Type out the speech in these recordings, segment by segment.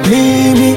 mimi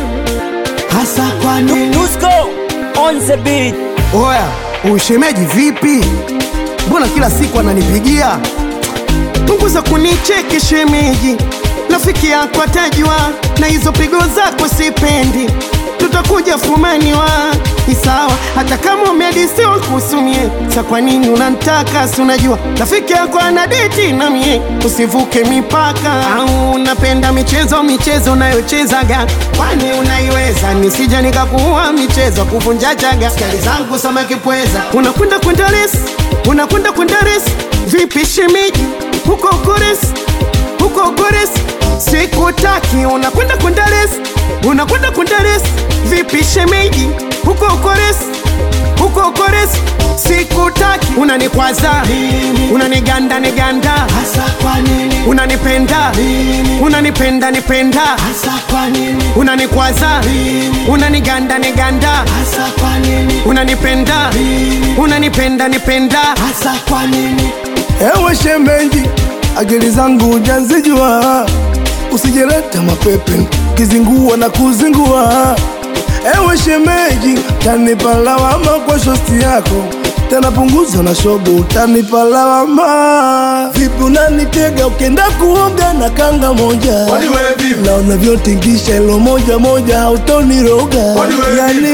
hasa kwa nini? Dusko on the beat. Oya, ushemeji vipi? Mbona kila siku ananipigia? Punguza kunicheki shemeji, rafiki yako atajua, na hizo pigo zako sipendi, tutakuja fumaniwa ni sawa, hata kama umedisiwa kusumie. Sa kwa nini unantaka? Si unajua rafiki yako ana deti na mie, usivuke mipaka. Au unapenda michezo michezo unayochezaga, kwani unaiweza? Nisija nikakuua michezo kuvunja chaga, skali zangu samaki pweza, unakwenda kwenda resi, unakwenda kwenda resi, vipi shemeji huko Gores, huko Gores, sikutaki. Unakwenda kwenda res, unakwenda kwenda res, vipi shemeji? Huko Gores, huko Gores, sikutaki. Unanikwaza, unaniganda niganda, hasa kwa nini? Unanipenda, unanipenda nipenda, hasa kwa nini? Unanikwaza, unaniganda niganda, hasa kwa nini? Unanipenda, unanipenda nipenda, hasa kwa nini? Ewe shemeji, akili zangu hujazijua, usijeleta mapepe kizingua na kuzingua. Ewe shemeji, tanipa lawama kwa shosti yako, tena punguza na shobo, utanipa lawama. Vipi unanitega ukienda kuoga na kanga moja, na unavyotingisha ilo moja moja, hautoniroga yani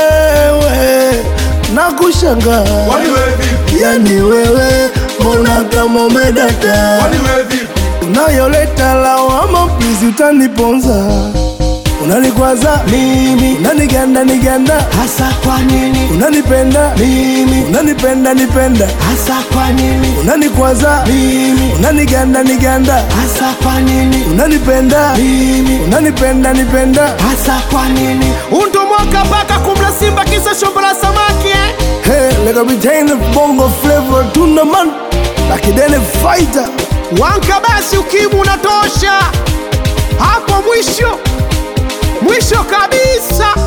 wewe nakushangaa yani wewe mbona kama umedata unayoleta lawama please utaniponza unanikwaza Mimi unaniganda niganda hasa kwa nini? unanipenda Mimi unanipenda nipenda hasa kwa nini? unanikwaza Mimi unaniganda niganda hasa kwa nini? unanipenda Mimi unanipenda nipenda hasa kwa nini? Undo mwaka baka kumla simba kisa shombo la samaki eh? hey, like a retain of bongo flavor tuna man like a daily fighter Wanka basi ukimu unatosha hapo mwisho mwisho kabisa.